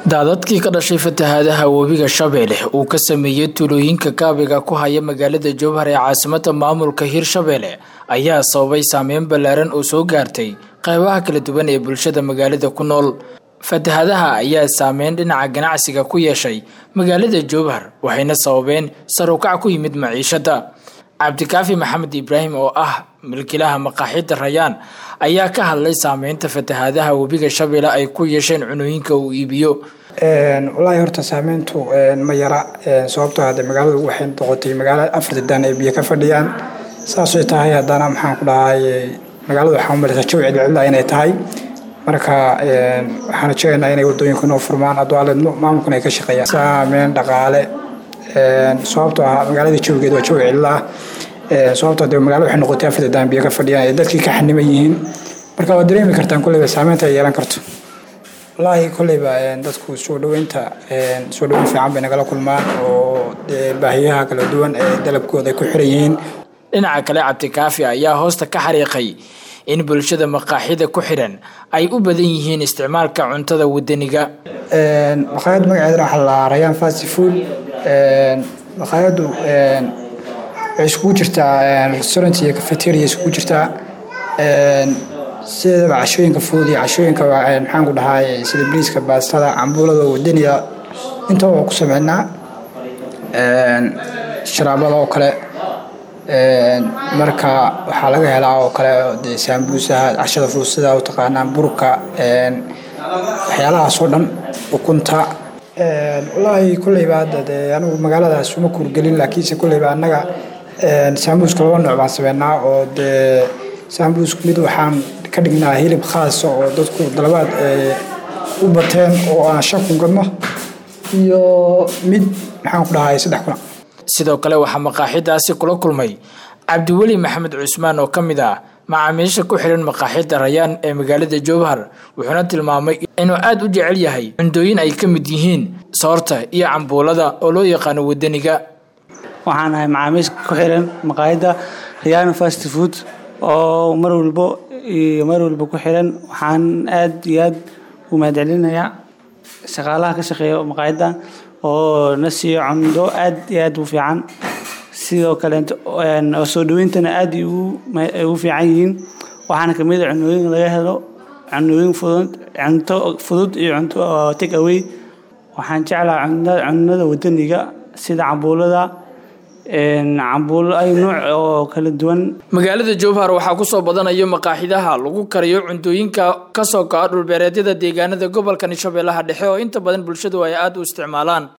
daadadkii ka dhashay fatahaadaha webiga shabeelle uu ka sameeyey tuulooyinka kaabiga ku haya magaalada jowhar ee caasimada maamulka hirshabeelle ayaa sababay saameyn ballaaran oo soo gaartay qaybaha kala duwan ee bulshada magaalada ku nool fatahaadaha ayaa saameyn dhinaca ganacsiga ku yeeshay magaalada jowhar waxayna sababeen sarukac ku yimid maciishada cabdikaafi maxamed ibraahim oo ah milkilaha maqaaxida rayaan ayaa ka hadlay saameynta fatahaadaha webiga shabeelle ay ku yeesheen cunooyinka uu iibiyo wallaahi horta saameyntu ma yara sababtoo hadde magaaladu waxay noqotay magaalo afarta daan ay biyo ka fadhiyaan saasay tahay haddana maxaan ku dhahay magaaladu waxaa umaleysa jawi cidlcidla inay tahay marka waxaan jeegaynaa inay wadooyinka noo furmaan adwaaledno maamulkuna ay ka shaqeeyaan saameyn dhaqaale sababtoo ah magaalada jawigeed waa jawi cidla ah sababtoo de magaalada waxay noqotay afarta daan biyo ka fadhiyaan ee dadkii ka xaniman yihiin marka waad dareemi kartaan kolleyba saameynta ay yeelan karto wallaahi kolleyba dadku soo dhaweynta soo dhaweyn fiican bay nagala kulmaan oo baahiyaha kala duwan ee dalabkooda ay ku xiran yihiin dhinaca kale cabdikaafi ayaa hoosta ka xariiqay in bulshada maqaaxida ku xidhan ay u badan yihiin isticmaalka cuntada wadaniga maqaayad magaceedana waxaa la rayaan fast food maqaayadu waxay iskugu jirtaa restaurant iyo cafeteria iskugu jirtaa sideedaba cashooyinka fudud iyo cashooyinka maxaan ku dhahay sida briiska baastada cambuulada wadaniga intaba waa ku sameynaa sharaabada oo kale marka waxaa laga helaa oo kale de saambuusaha cashada fudud sida u taqaanaan burka waxyaalahaas oo dhan ukunta wallaahi kolleyba hadda dee anigu magaaladaas uma kuurgelin laakiinse kolleyba annaga saambuuska laba nooc baan sameynaa oo dee saambuuska mid waxaan ka dhignaa hilib khaasa oo dadku dalabaad u bateen oo aan shan kun gadno iyo mid maxaan ku dhahay saddex kuna sidoo kale waxaa maqaaxidaasi kula kulmay cabdiweli maxamed cusmaan oo ka mid ah macaamiisha ku xidhan maqaaxida rayaan ee magaalada jowhar wuxuuna tilmaamay inuu aada u jecel yahay cundooyin ay ka mid yihiin soorta iyo cambuulada oo loo yaqaano wadaniga waxaan ahay macaamiisha ku xiran maqaayadda rayaan fast food oo mar walbo iyo mar walba ku xiran waxaan aada iyo aada u mahadcelinayaa shaqaalaha ka shaqeeya maqaayadda oo na siiyo cundo aada iyo aada u fiican sidoo kaleeto soo dhaweyntana aada ay ugu fiican yihiin waxaana kamid a cunooyin laga helo cunooyin fudud cunto fudud iyo cunto take away waxaan jeclaha cunada wadaniga sida cambuulada cambuulo ay nooc oo kala duwan magaalada jowhar waxaa kusoo badanayo maqaaxidaha lagu kariyo cuntooyinka kasoo go-a dhulbeereedyada deegaanada gobolka shabeellaha dhexe oo inta badan bulshadu ay aada u isticmaalaan